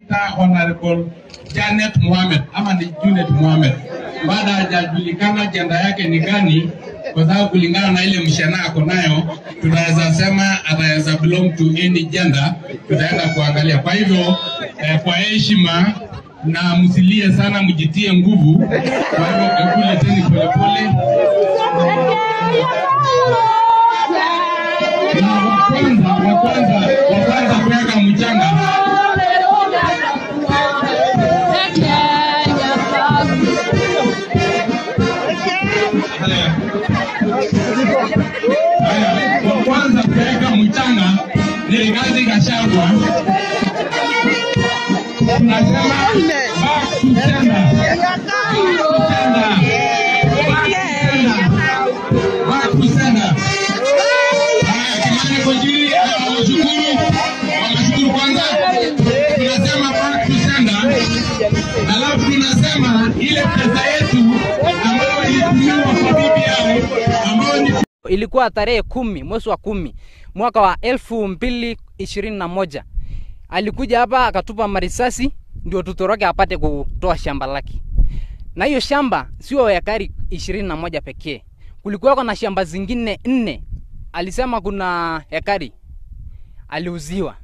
Honorable Janet Mohamed ama ni Junet Mohamed, baada hajajulikana jenda yake ni gani, kwa sababu kulingana na ile mshana ako nayo, tunaweza sema ataweza belong to any gender, tutaenda kuangalia. Kwa hivyo eh, kwa heshima na msilie sana, mjitie nguvu. Kwa hivyo hebu leteni polepole na wa kwanza wa kwanza wa kwanza kuweka mchanga Haya. Haya, wa kwanza kuweka mchanga ni Rigathi Gachagua. Tunasema back to sender. Back to sender. Back to sender. Haya, Kimani Kojiri wameshukuru, wameshukuru kwanza. Tunasema back to sender. Alafu tunasema ile pesa yetu ambayo ilitumiwa kwa BBI ambayo ni ilikuwa tarehe kumi mwezi wa kumi mwaka wa elfu mbili ishirini na moja alikuja hapa akatupa marisasi ndio tutoroke apate kutoa shamba lake na hiyo shamba sio ekari ishirini na moja pekee kulikuwako na shamba zingine nne alisema kuna ekari aliuziwa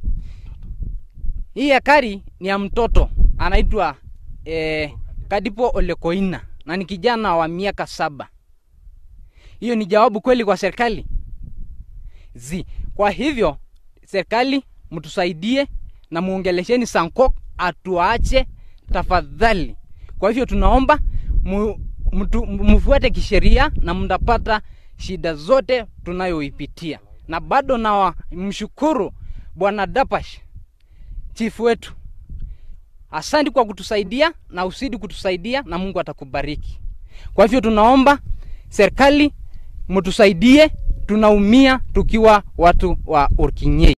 hii ekari ni ya mtoto anaitwa eh, kadipo olekoina na ni kijana wa miaka saba hiyo ni jawabu kweli kwa serikali zi kwa hivyo serikali mtusaidie na muongelesheni sankok atuache tafadhali kwa hivyo tunaomba mu, mtu, mfuate kisheria na mtapata shida zote tunayoipitia na bado na mshukuru bwana dapash chifu wetu asante kwa kutusaidia na usidi kutusaidia na mungu atakubariki kwa hivyo tunaomba serikali mtusaidie tunaumia tukiwa watu wa orkinyei